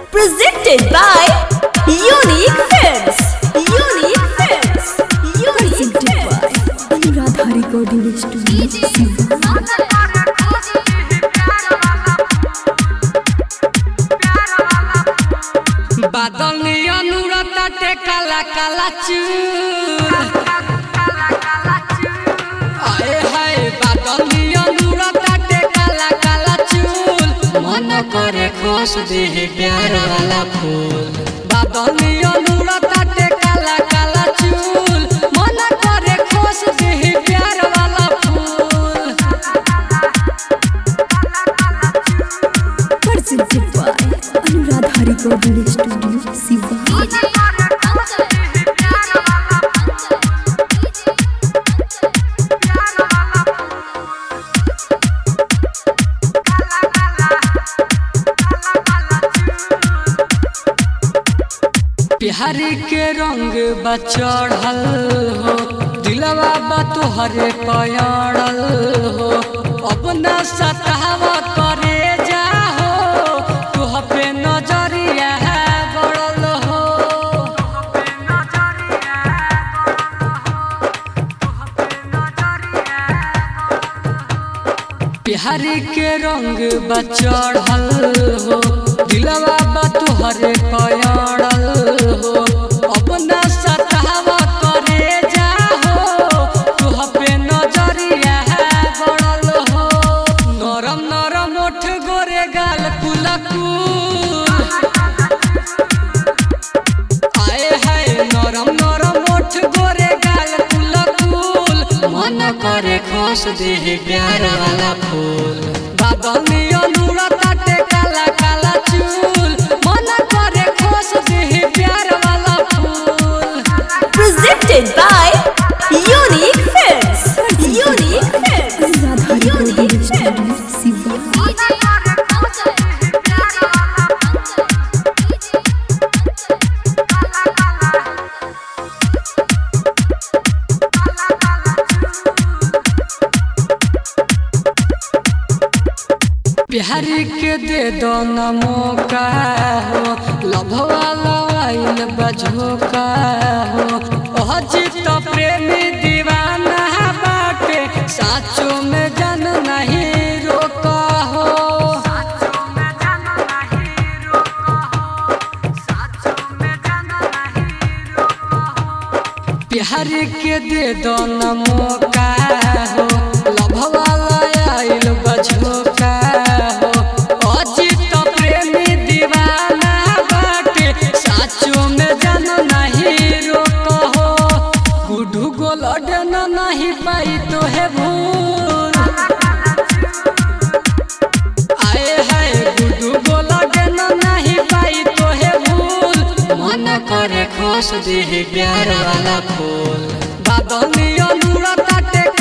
Presented by Unique Films. Unique Films. Unique Films. Anuradha recording studio Shiva Badal अनुरता टे काला काला चूर आए हाय बादल अनुरता टे काला काला चूल मन करे खोस दे प्यार वाला फूल बादल अनुरता टे काला काला चूल मन करे खोस दे प्यार वाला फूल presented by Anuradha recording studio Shiva Bihari के रंग बा चढ़ल हो दिलवा बा तोहरे पयड़ल हो अपना सतावा करे जा हो तुह पे नजरिया गड़ल हो बिहारी के रंग बा चढ़ल हो दिलवा बा तोहरे पयड़ल हो अपना सतावा करे जा हो तुह पे नजरिया गड़ल हो नरम नरम ओठ गोरे गाल कुलकुल आए हाय नरम नरम ओठ गोरे गाल कुलकुल मन करे खोस दे प्यार वाला फूल बादल में अनुरता टे काला काला चूल मन करे खोस दे प्यार वाला फूल Presented by Unique Films. Unique Films. Anuradha recording studio Shiva Bihari के दे दो न मौका हो लभवा लवाइल बझोका हो अजित प्रेमी दीवाना बाटे साचो में जन नहीं रोका हो बिहारी के दे दो न मौका हो लभवा लवाइल बझोका हो अजित प्रेमी दीवाना बाटे साचो में जन नहीं रोका हो गुडू गोलड न नहीं पाई तो है भूल आए हाय गुडू गोलड न नहीं पाई तो है भूल मन करे खोस दे प्यार वाला फूल बादल अनुरता टे